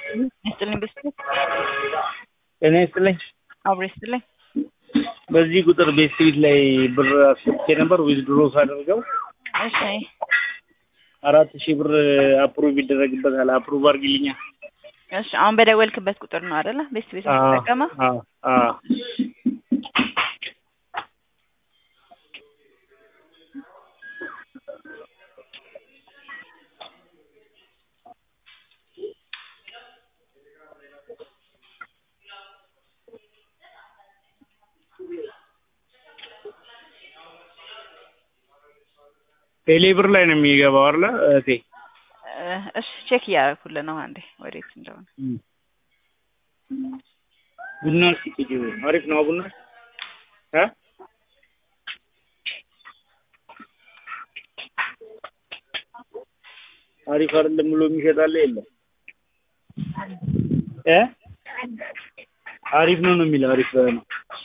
ይስጥልኝ ቤስት ጤና ይስጥልኝ። አብሮ ይስጥልኝ። በዚህ ቁጥር ቤት ፊት ላይ ብር አስገብቼ ነበር ዊዝድሮ ሳደርገው እሺ አራት ሺህ ብር አፕሩቭ ይደረግበታል። አፕሩቭ አድርጊልኛ። እሺ አሁን በደወልክበት ቁጥር ነው አይደለ? ቤስት ቤት የምትጠቀመው? አዎ አዎ ቴሌ ብር ላይ ነው የሚገባው አይደለ እህቴ? እሺ ቼክ እያደረኩልህ ነው። አንዴ ወዴት እንደሆነ ቡና ሲቅጂ አሪፍ ነው ቡና እ አሪፍ አይደለም ብሎ የሚሸጣለ የለም እ አሪፍ ነው ነው የሚለው አሪፍ ነው።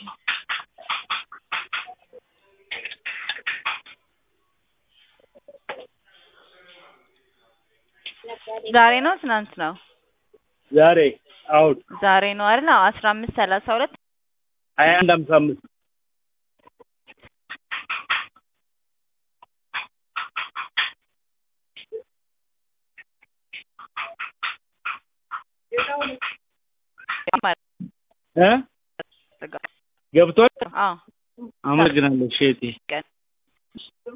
ዛሬ ነው ትናንት ነው? ዛሬ አሁን ዛሬ ነው አይደል? አዎ አስራ አምስት ሰላሳ ሁለት ሀያ አንድ ሀምሳ አምስት እ ገብቷል። አዎ አመሰግናለሁ እሺ እህቴ።